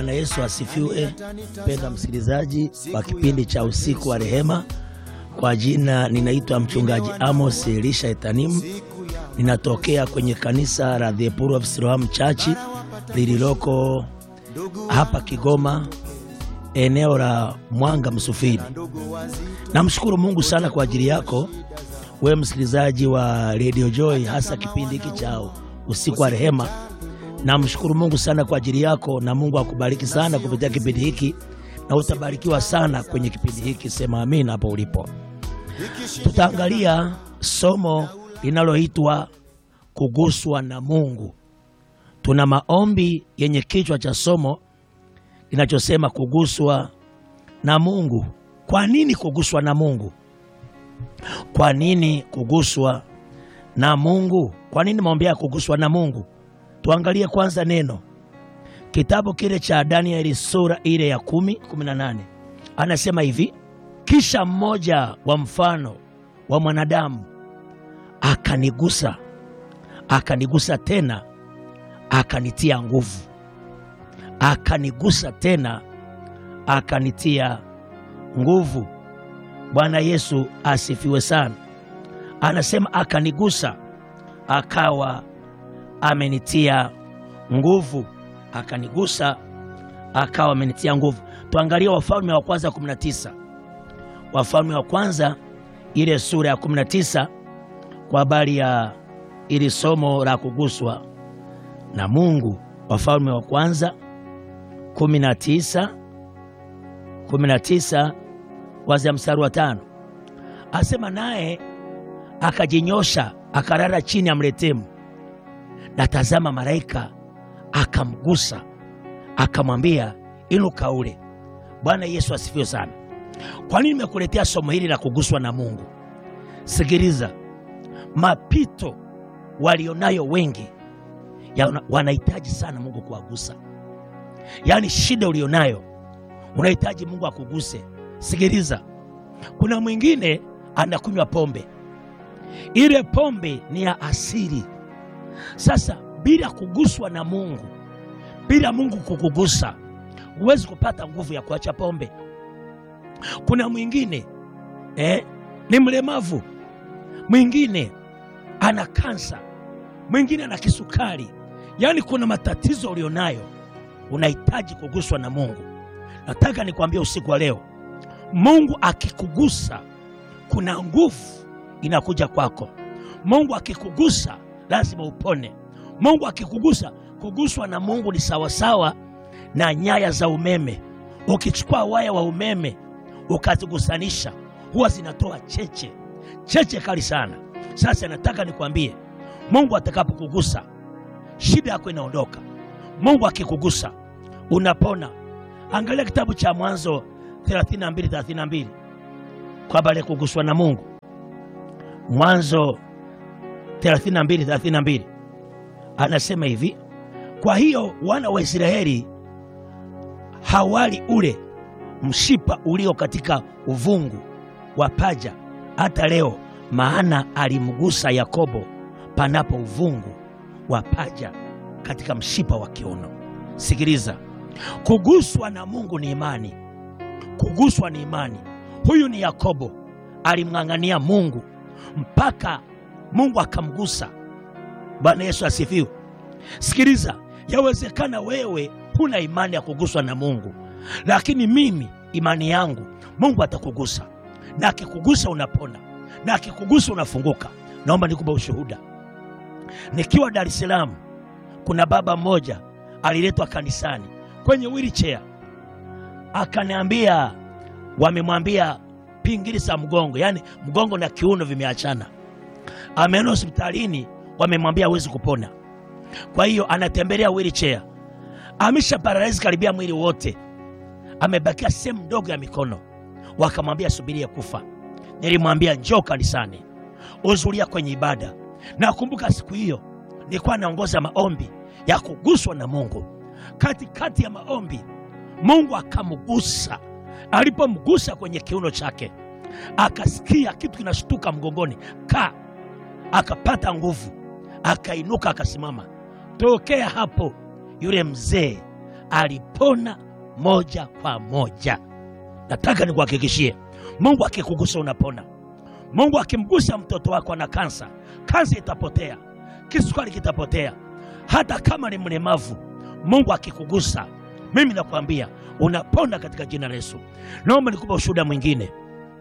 Bwana Yesu asifiwe. Mpendwa msikilizaji wa kipindi cha usiku wa rehema, kwa jina ninaitwa mchungaji Amos Elisha Etanimu, ninatokea kwenye kanisa la The Power of Siloam Church lililoko hapa Kigoma, eneo la Mwanga Msufini. Namshukuru Mungu sana kwa ajili yako wewe msikilizaji wa Radio Joy, hasa kipindi hiki cha usiku wa rehema. Namshukuru Mungu sana kwa ajili yako, na Mungu akubariki sana kupitia kipindi hiki, na utabarikiwa sana kwenye kipindi hiki. Sema amina hapo ulipo. Tutaangalia somo linaloitwa kuguswa na Mungu. Tuna maombi yenye kichwa cha somo linachosema kuguswa na Mungu. Kwa nini kuguswa na Mungu? Kwa nini kuguswa na Mungu? Kwa nini maombi ya kuguswa na Mungu? Tuangalie kwanza neno kitabu kile cha Danieli sura ile ya kumi kumi na nane anasema hivi: kisha mmoja wa mfano wa mwanadamu akanigusa, akanigusa tena, akanitia nguvu, akanigusa tena, akanitia nguvu. Bwana Yesu asifiwe sana. Anasema akanigusa, akawa amenitia nguvu, akanigusa akawa amenitia nguvu. Tuangalie Wafalme wa kwanza 19, Wafalme wa kwanza ile sura ya 19 kwa habari ya ili somo la kuguswa na Mungu. Wafalme wa kwanza 19 19 kwanzia mstari wa tano asema, naye akajinyosha akarara chini ya mretemu na tazama, malaika akamgusa akamwambia, inuka ule. Bwana Yesu asifiwe sana. Kwa nini nimekuletea somo hili la kuguswa na Mungu? Sikiliza, mapito walionayo wengi ya wanahitaji sana Mungu kuwagusa. Yaani shida ulionayo unahitaji Mungu akuguse. Sikiliza, kuna mwingine anakunywa pombe, ile pombe ni ya asili sasa bila kuguswa na Mungu, bila Mungu kukugusa, huwezi kupata nguvu ya kuacha pombe. Kuna mwingine eh, ni mlemavu, mwingine ana kansa, mwingine ana kisukari. Yaani kuna matatizo ulionayo, unahitaji kuguswa na Mungu. Nataka nikwambie usiku wa leo, Mungu akikugusa, kuna nguvu inakuja kwako. Mungu akikugusa lazima upone. Mungu akikugusa, kuguswa na Mungu ni sawasawa na nyaya za umeme. Ukichukua waya wa umeme ukazigusanisha, huwa zinatoa cheche, cheche kali sana. Sasa nataka nikwambie, Mungu atakapokugusa, shida yako inaondoka. Mungu akikugusa, unapona. Angalia kitabu cha Mwanzo 32 32 kwa habari ya kuguswa na Mungu. Mwanzo 32 32 anasema hivi: kwa hiyo wana wa Israeli hawali ule mshipa ulio katika uvungu wa paja hata leo, maana alimgusa Yakobo panapo uvungu wa paja katika mshipa wa kiuno. Sikiliza, kuguswa na Mungu ni imani. Kuguswa ni imani. Huyu ni Yakobo, alimng'ang'ania Mungu mpaka Mungu akamgusa. Bwana Yesu asifiwe. Sikiliza, yawezekana wewe huna imani ya kuguswa na Mungu, lakini mimi imani yangu Mungu atakugusa, na akikugusa unapona, na akikugusa unafunguka. Naomba nikupe ushuhuda. Nikiwa Dar es Salaam, kuna baba mmoja aliletwa kanisani kwenye wheelchair, akaniambia wamemwambia pingili za mgongo, yaani mgongo na kiuno vimeachana ameenda hospitalini, wamemwambia hawezi kupona. Kwa hiyo anatembelea wheelchair, amesha paralyze karibia mwili wote, amebakia sehemu ndogo ya mikono. Wakamwambia subiria kufa. Nilimwambia njoo kanisani, uzulia kwenye ibada. Nakumbuka siku hiyo nilikuwa naongoza maombi ya kuguswa na Mungu. Katikati kati ya maombi, Mungu akamgusa. Alipomgusa kwenye kiuno chake, akasikia kitu kinashtuka mgongoni ka akapata nguvu, akainuka, akasimama. Tokea hapo yule mzee alipona moja kwa moja. Nataka nikuhakikishie, Mungu akikugusa unapona. Mungu akimgusa mtoto wako na kansa, kansa itapotea, kisukari kitapotea, hata kama ni mlemavu. Mungu akikugusa, mimi nakwambia unapona katika jina la Yesu. Naomba nikupe ushuhuda mwingine.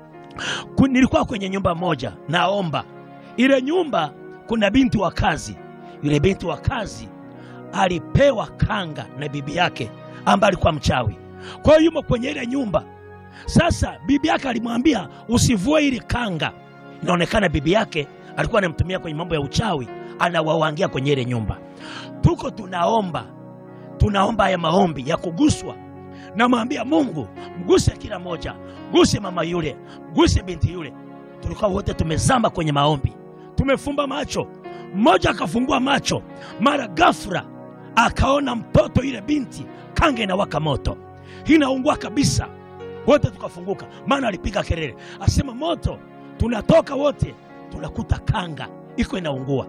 Ku- Nilikuwa kwenye nyumba moja, naomba ile nyumba, kuna binti wa kazi. Yule binti wa kazi alipewa kanga na bibi yake ambaye alikuwa mchawi. Kwa hiyo yumo kwenye ile nyumba. Sasa bibi yake alimwambia usivue ile kanga. Inaonekana bibi yake alikuwa anamtumia kwenye mambo ya uchawi, anawawangia kwenye ile nyumba. Tuko tunaomba, tunaomba haya maombi ya kuguswa. Namwambia Mungu, mguse kila moja, mguse mama yule, mguse binti yule. Tulikuwa wote tumezama kwenye maombi, tumefumba macho. Mmoja akafungua macho, mara ghafla akaona mtoto yule binti, kanga inawaka moto, inaungua kabisa. Wote tukafunguka, maana alipiga kelele, asema moto, tunatoka wote, tunakuta kanga iko inaungua.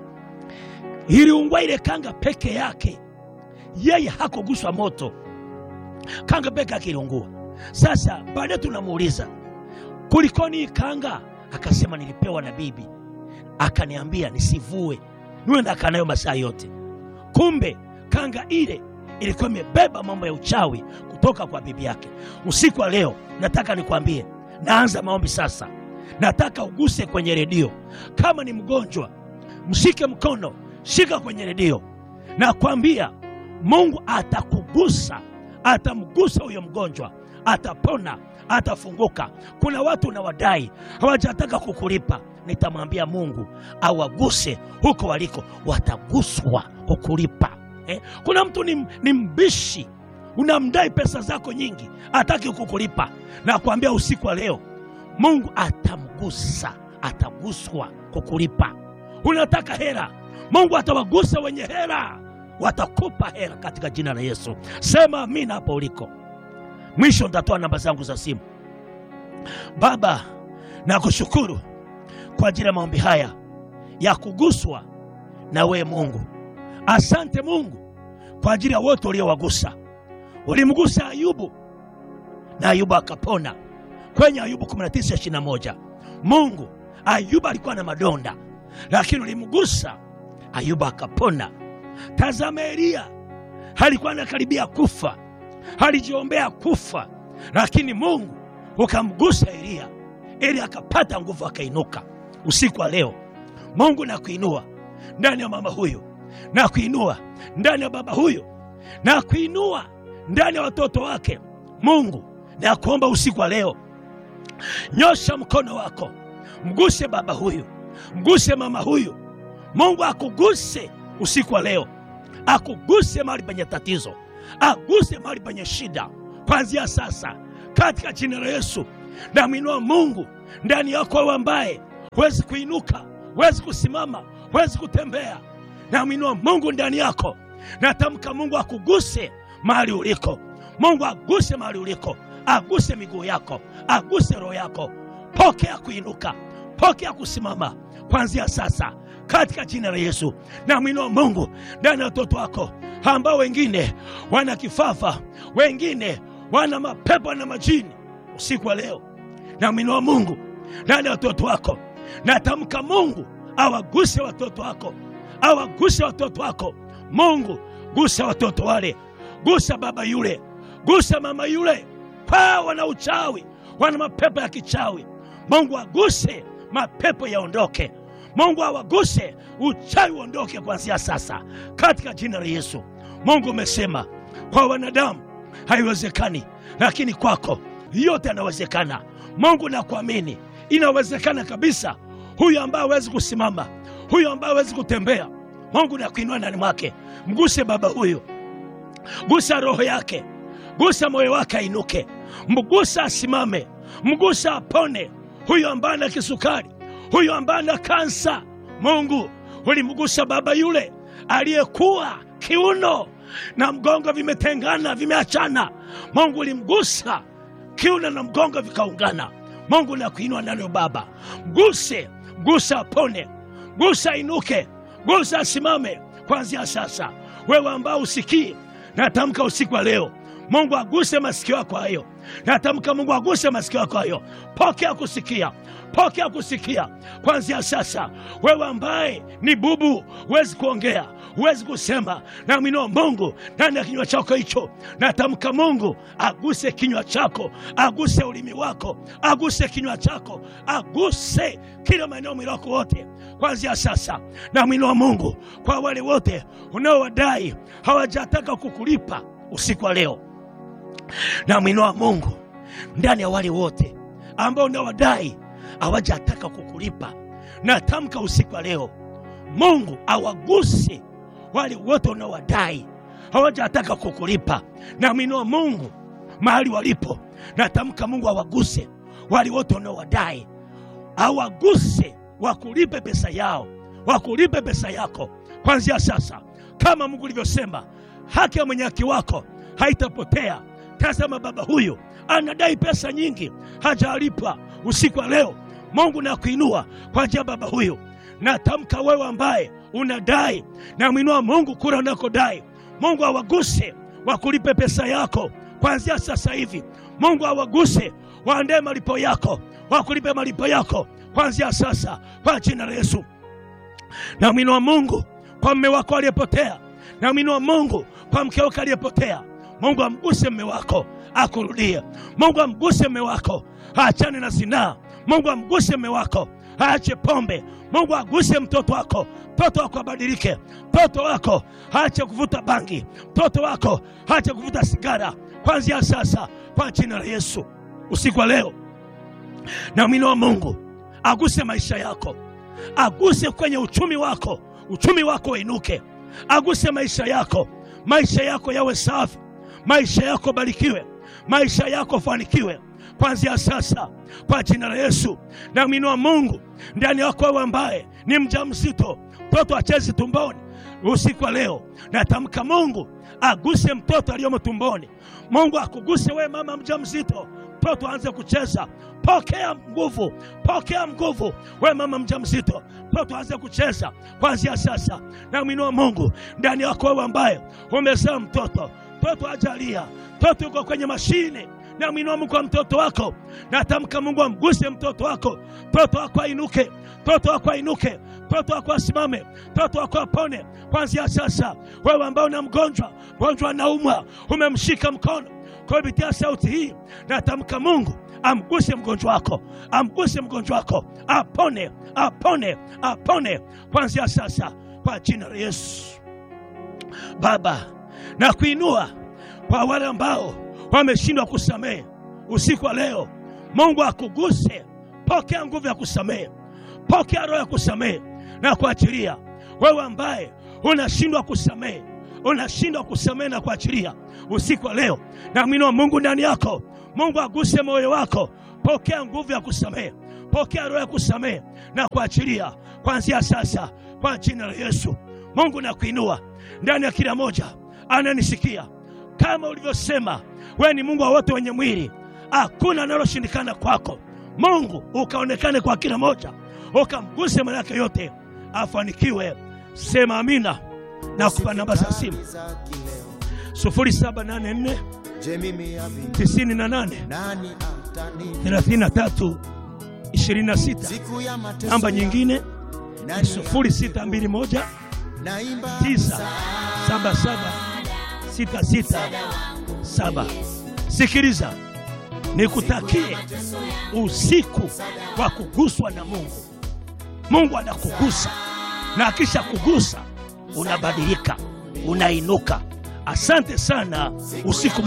Iliungua ile kanga peke yake, yeye hakuguswa moto, kanga peke yake iliungua. Sasa baadaye tunamuuliza kulikoni hii kanga? Akasema nilipewa na bibi, akaniambia nisivue, niwe ndakaa nayo masaa yote. Kumbe kanga ile ilikuwa imebeba mambo ya uchawi kutoka kwa bibi yake. Usiku wa leo nataka nikwambie, naanza maombi sasa. Nataka uguse kwenye redio, kama ni mgonjwa mshike mkono, shika kwenye redio. Nakwambia Mungu atakugusa, atamgusa huyo mgonjwa, atapona, atafunguka. Kuna watu unawadai hawajataka kukulipa, nitamwambia Mungu awaguse huko waliko, wataguswa kukulipa. Eh? Kuna mtu ni, ni mbishi, unamdai pesa zako nyingi, hataki kukulipa. Nakwambia usiku wa leo Mungu atamgusa, ataguswa kukulipa. Unataka hera, Mungu atawagusa wenye hera, watakupa hera katika jina la Yesu. Sema amina hapo uliko. Mwisho nitatoa namba zangu za simu. Baba, nakushukuru kwa ajili ya maombi haya ya kuguswa na wewe Mungu. Asante Mungu kwa ajili ya wote uliowagusa. Ulimgusa Ayubu na Ayubu akapona kwenye Ayubu 19:21. Mungu, Ayubu alikuwa na madonda, lakini ulimgusa Ayubu akapona. Tazama Eliya alikuwa anakaribia kufa, alijiombea kufa, lakini Mungu ukamgusa Eliya ili akapata nguvu, akainuka. Usiku wa leo Mungu nakuinua ndani ya mama huyu, nakuinua ndani ya baba huyu, nakuinua ndani ya watoto wake. Mungu nakuomba usiku wa leo, nyosha mkono wako, mguse baba huyu, mguse mama huyu. Mungu akuguse usiku wa leo, akuguse mahali penye tatizo, aguse mahali penye shida kuanzia sasa, katika jina la Yesu. Namwinua Mungu ndani yako, wewe ambaye huwezi kuinuka, huwezi kusimama, huwezi kutembea. Namwinua Mungu ndani yako, natamka Mungu akuguse mahali uliko. Mungu aguse mahali uliko, aguse miguu yako, aguse roho yako. Pokea kuinuka, pokea kusimama kuanzia sasa katika jina la Yesu. Namwinua Mungu ndani ya watoto wako ambao wengine wana kifafa, wengine wana mapepo na majini. Usiku wa leo namwinua Mungu ndani ya watoto wako, natamka Mungu awaguse watoto wako, awaguse watoto wako. Mungu gusa watoto wale, gusa baba yule, gusa mama yule, kwa wana uchawi, wana mapepo ya kichawi. Mungu aguse, mapepo yaondoke. Mungu awaguse, uchawi uondoke kuanzia sasa katika jina la Yesu. Mungu umesema kwa wanadamu haiwezekani, lakini kwako yote yanawezekana. Mungu nakuamini, inawezekana kabisa. Huyu ambaye hawezi kusimama, huyu ambaye hawezi kutembea, Mungu nakuinua ndani mwake. Mguse baba huyu, gusa roho yake, gusa moyo wake ainuke, mgusa asimame, mgusa apone. Huyu ambaye ana kisukari, huyu ambaye ana kansa, Mungu ulimgusa baba yule aliyekuwa kiuno na mgongo vimetengana, vimeachana. Mungu ulimgusa kiuno na mgongo vikaungana. Mungu nakuinua ndani ya baba, mguse, mgusa apone, gusa inuke, gusa asimame kuanzia sasa. Wewe ambao usikii natamka usiku wa leo Mungu aguse masikio yako hayo. Natamka Mungu aguse masikio yako hayo. Pokea kusikia, pokea kusikia kwanzia sasa. Wewe ambaye ni bubu, huwezi kuongea, huwezi kusema, naaminiwa Mungu ndani ya kinywa chako hicho. Natamka Mungu aguse kinywa chako, aguse ulimi wako, aguse kinywa chako, aguse kila maeneo mwili wako wote kwanzia sasa. Naaminiwa Mungu kwa wale wote unaowadai hawajataka kukulipa usiku wa leo namwinua Mungu ndani ya wale wote ambao unawadai hawajataka kukulipa. Natamka usiku wa leo, Mungu awaguse wale wote unawadai hawajataka kukulipa. Namwinua Mungu mahali walipo, natamka Mungu awaguse wale wote unawadai, awaguse wakulipe pesa yao, wakulipe pesa yako kwanzia sasa, kama Mungu ulivyosema, haki ya mwenye haki wako haitapotea. Tazama, baba huyu anadai pesa nyingi, hajalipwa. Usiku wa leo Mungu nakuinua kwa njia ya baba huyu. Natamka wewe ambaye unadai, namwinua Mungu kura unakodai, Mungu awaguse wakulipe pesa yako kuanzia sasa hivi. Mungu awaguse waandae malipo yako, wakulipe malipo yako kuanzia sasa, kwa jina la Yesu. Namwinua Mungu kwa mme wako aliyepotea, namwinua Mungu kwa mke wako aliyepotea. Mungu amguse mme wako akurudie. Mungu amguse mme wako aachane na zinaa. Mungu amguse mme wako aache pombe. Mungu aguse mtoto wako, mtoto wako abadilike. Mtoto wako aache kuvuta bangi, mtoto wako aache kuvuta sigara kwanzia sasa, kwa jina la Yesu. Usiku wa leo namwinua Mungu aguse maisha yako, aguse kwenye uchumi wako, uchumi wako uinuke, aguse maisha yako, maisha yako yawe safi maisha yako barikiwe, maisha yako fanikiwe kwanzia sasa kwa jina la Yesu. Namwinua Mungu ndani yako wewe ambaye ni mjamzito, mtoto achezi tumboni. Usiku wa leo natamka Mungu aguse mtoto aliyomo tumboni. Mungu akuguse wewe mama mjamzito, mtoto aanze kucheza. Pokea nguvu, pokea nguvu wewe mama mjamzito, mtoto aanze kucheza kwanzia sasa. Namwinua Mungu ndani yako wewe ambaye umezaa mtoto mtoto ajalia, mtoto yuko kwenye mashine. Namwinua Mungu kwa mtoto wako, natamka Mungu amguse mtoto wako, mtoto wako ainuke, mtoto wako ainuke, mtoto wako asimame, mtoto wako apone kwanzia sasa. Wewe ambao una mgonjwa, mgonjwa anaumwa, umemshika mkono kupitia sauti hii, natamka Mungu amguse mgonjwa wako, amguse mgonjwa wako, apone, apone, apone kwanzia sasa, kwa jina la Yesu. Baba, na kuinua kwa wale ambao wameshindwa kusamehe usiku wa leo. Mungu akuguse, pokea nguvu ya kusamehe, pokea roho ya kusamehe na kuachilia. Wewe ambaye unashindwa kusamehe, unashindwa kusamehe na kuachilia, usiku wa leo namwinua Mungu ndani yako. Mungu aguse moyo wako, pokea nguvu ya kusamehe, pokea roho ya kusamehe na kuachilia kuanzia sasa, kwa jina la Yesu. Mungu nakuinua ndani ya kila moja ananisikia kama ulivyosema, wewe ni Mungu wa wote wenye mwili, hakuna analoshindikana kwako. Mungu ukaonekane kwa kila moja, ukamguse manake yote afanikiwe. Sema amina na kupa namba za simu 0784 98 33 26. Namba nyingine ni 0621 977 667. Sikiliza, nikutakie usiku wa kuguswa na Mungu. Mungu anakugusa na akisha kugusa unabadilika, unainuka. Asante sana, usiku